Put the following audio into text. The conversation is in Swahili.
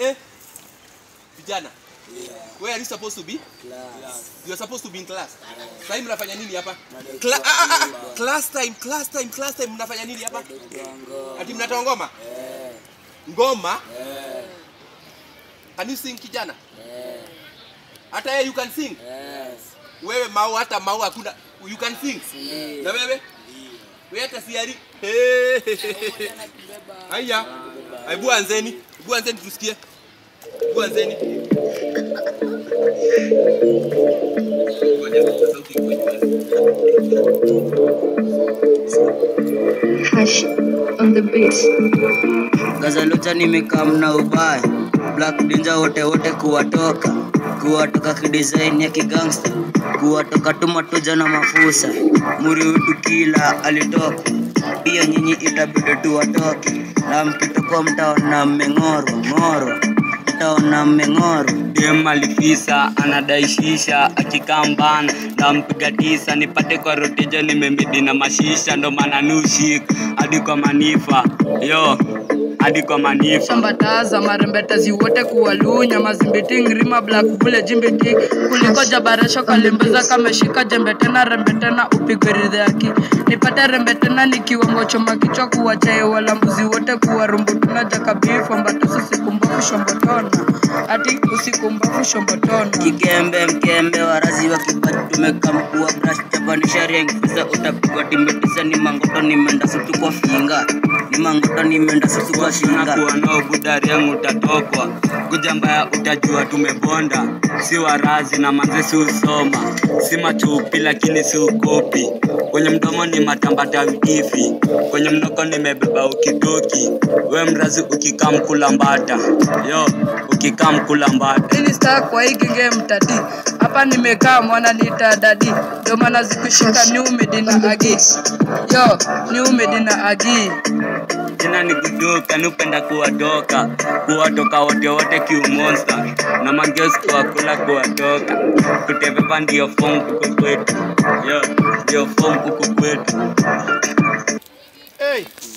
Eh? Vijana. Where are you supposed to be? You are supposed to be in class. Sasa hivi mnafanya nini hapa? Cla ah, ah, ah. Class time, class time, class time mnafanya nini hapa? Ati mnatoa ngoma? Ngoma? Can you sing kijana? Hata yeye you can sing. Wewe mau hata mau hakuna you can sing. Na wewe? Wewe hata siari. Haya. Hebu anzeni. Hebu anzeni tusikie. Hebu anzeni. Ngoja sauti iko Hash on the beat. Gazalucha nimekaa mna ubaya Black Ninja wote wote kuwatoka kuwatoka kidesign ya kigangsta kuwatoka tumatuja na mafusa muri wetu kila alitoka pia nyinyi itabidi tuwatoke na mkitokuwa mtaona mmeng'orwa ng'orwa mtaona mmeng'orwa dem alifisa anadaishisha akikambana na mpiga tisa nipate kwa roteja nimembidi na mashisha ndo maana nushik hadi kwa manifa yo hadi kwa manifa shambataza marembetezi wote kuwalunya mazimbiti ngirima black bule jimbiti kuliko jabaresho kalimbuza kameshika jembe tena rembe tena upigwe ridhaki nipate rembe tena nikiwango choma kichwa kuwachae wala mbuzi wote kuwarumbutuna jakabifu ambatasu sikumbafu shombotona ati usikumbafu shombotona kikembe mkembe warazi wa kibati tumekamkua brash japanisha riengfisa utapigwa timbetisa ni mangoto nimeenda sutu kwa finga ni mangoto nimeenda sutu kwa shinga nakuwa nao budariangu utatokwa kuja mbaya utajua tumebonda si warazi na manze si usoma si machupi lakini si ukopi kwenye mdomo ni matambata wikifi kwenye mnoko nimebeba ukitoki we mrazi ukikaa mkula mbata yo ukikaa mkula mbata ili staa kwa hii genge mtadi hapa nimekaa mwana nita dadi ndio maana zikushika new medina agi yo new medina agi jina ni kudoka nupenda kuwatoka kuwatoka wote wote kiumonsta na mageusi kuwakula kuwatoka kuteveva ndio fom huko kwetu yo ndio fom huko kwetu Hey,